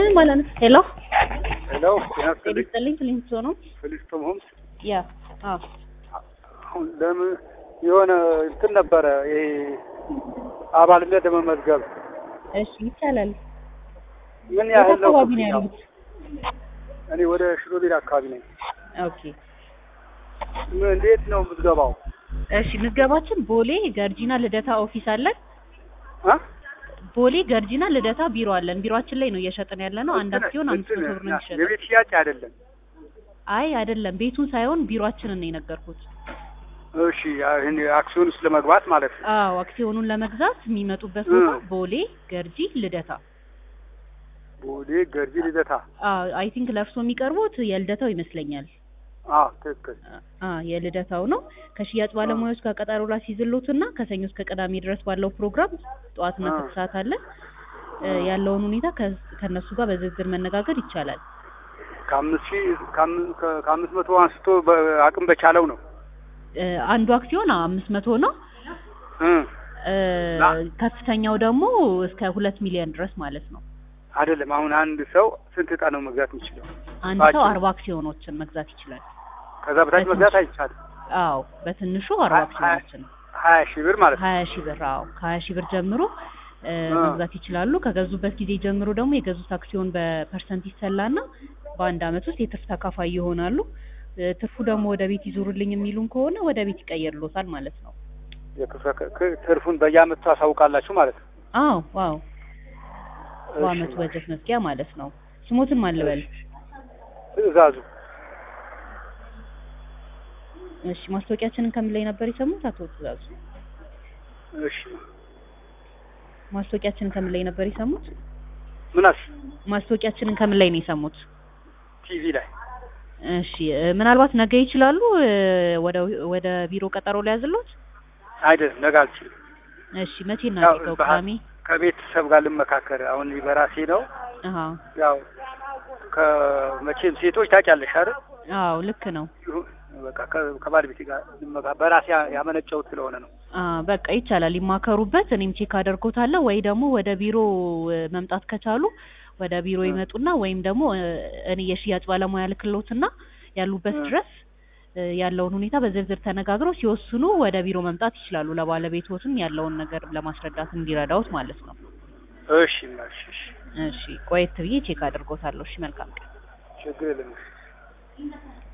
ምን ማለት ነው? ሄሎ ሄሎ ጤና ይስጥልኝ። ይስጥልኝ ክሊንቶ ነው። ፍሊስቶም ሆምስ ያ አዎ አሁን ለምን የሆነ እንትን ነበረ ይሄ አባልነት ለመመዝገብ እሺ ይቻላል። ምን የት ያህል ነው አካባቢ ነው ክፍያው? ያሉት? እኔ ወደ ሽሮ ቤት አካባቢ ነኝ። ኦኬ ምን እንዴት ነው የምትገባው? እሺ ምዝገባችን ቦሌ ገርጂና ልደታ ኦፊስ አለን። አ? ቦሌ ገርጂና ልደታ ቢሮ አለን። ቢሮአችን ላይ ነው እየሸጥን ያለ ነው። አንድ እንትን- አክሲዮን አምስት እንትን መቶ ብር ነው የሚሸጠው። የቤት ሽያጭ አይደለም። አይ አይደለም፣ ቤቱን ሳይሆን ቢሮአችንን ነው የነገርኩት። እሺ ይህን አክሲዮን ውስጥ ለመግባት ማለት ነው። አዎ አክሲዮኑን ለመግዛት የሚመጡበት ቦታ እ። ቦሌ ገርጂ ልደታ። ቦሌ ገርጂ ልደታ። አይ ቲንክ ለእርሶ የሚቀርቡት የልደታው ይመስለኛል። አዎ ትክክል። አ የልደታው ነው። ከሽያጭ ባለሙያዎች ጋር ቀጠሮ ላስይዝሎትና ከሰኞ እስከ ቅዳሜ ድረስ ባለው ፕሮግራም ጠዋትና አ። ከሰዓት አለ እ ያለውን ሁኔታ ከ- ከእነሱ ጋር በዝርዝር መነጋገር ይቻላል። ከአምስት ሺህ ከአም- ከ- ከአምስት መቶ አንስቶ በአቅም በቻለው ነው። እ አንዱ አክሲዮን አምስት መቶ ነው። እ እ ላ- ከፍተኛው ደግሞ እስከ ሁለት ሚሊዮን ድረስ ማለት ነው። አይደለም አሁን አንድ ሰው ስንት እጣ ነው መግዛት የሚችለው? አንድ ባጭሩ። ሰው አርባ አክሲዮኖችን መግዛት ይችላል። ከዛ በታች መግዛት አይቻልም። አዎ በትንሹ አርባ ሀያ- አክሲዮኖችን ሀያ ሺህ ብር ማለት ነው። ሀያ ሺህ ብር አዎ ከሀያ ሺህ ብር ጀምሮ እ አ። መግዛት ይችላሉ። ከገዙበት ጊዜ ጀምሮ ደግሞ የገዙት አክሲዮን በፐርሰንት ይሰላና በአንድ አመት ውስጥ የትርፍ ተካፋይ ይሆናሉ። እ ትርፉ ደግሞ ወደ ቤት ይዞሩልኝ የሚሉን ከሆነ ወደ ቤት ይቀየርሎታል ማለት ነው። የክፍለ ክ- ትርፉን በየአመቱ ታሳውቃላችሁ ማለት ነው። አዎ ዋው እሺ፣ በአመቱ በጀት መዝጊያ ማለት ነው። ስሞትን ማን ልበል? ትዕዛዙ እሺ ማስታወቂያችንን ከምን ላይ ነበር የሰሙት አቶ ትእዛዙ? እሺ ማስታወቂያችንን ከምን ላይ ነበር የሰሙት? ምናስ ማስታወቂያችንን ከምን ላይ ነው የሰሙት? ቲቪ ላይ እሺ እ ምናልባት ነገ ይችላሉ እ ወደ ወደ ቢሮ ቀጠሮ ሊያዝሎት? አይደለም ነገ አልችልም። እሺ መቼ ያው እናድርገው? በሀ- ቅዳሜ? ከቤተሰብ ጋር ልመካከር። አሁን እኔ በራሴ ነው አሃ ያው ከመቼም ሴቶች ታውቂያለሽ አይደል? አዎ ልክ ነው። ይሁን በቃ ከ- ከባለቤቴ ጋር ልመካ በራሴ ያ- ያመነጨሁት ስለሆነ ነው። አ በቃ ይቻላል፣ ይማከሩበት። እኔም ቼክ አደርጎታለሁ። ወይ ደግሞ ወደ ቢሮ እ መምጣት ከቻሉ ወደ ቢሮ እ። ይመጡና ወይም ደግሞ እ እኔ የሽያጭ ባለሙያ ልክሎትና ያሉበት እ። ድረስ እ ያለውን ሁኔታ በዝርዝር ተነጋግረው ሲወስኑ ወደ ቢሮ መምጣት ይችላሉ። ለባለቤቶትም ያለውን ነገር ለማስረዳት እንዲረዳውት ማለት ነው። እሺ እሺ እሺ እሺ ቆየት ብዬ ቼክ አድርጎታለሁ። እሺ መልካም ቀን። ችግር የለም።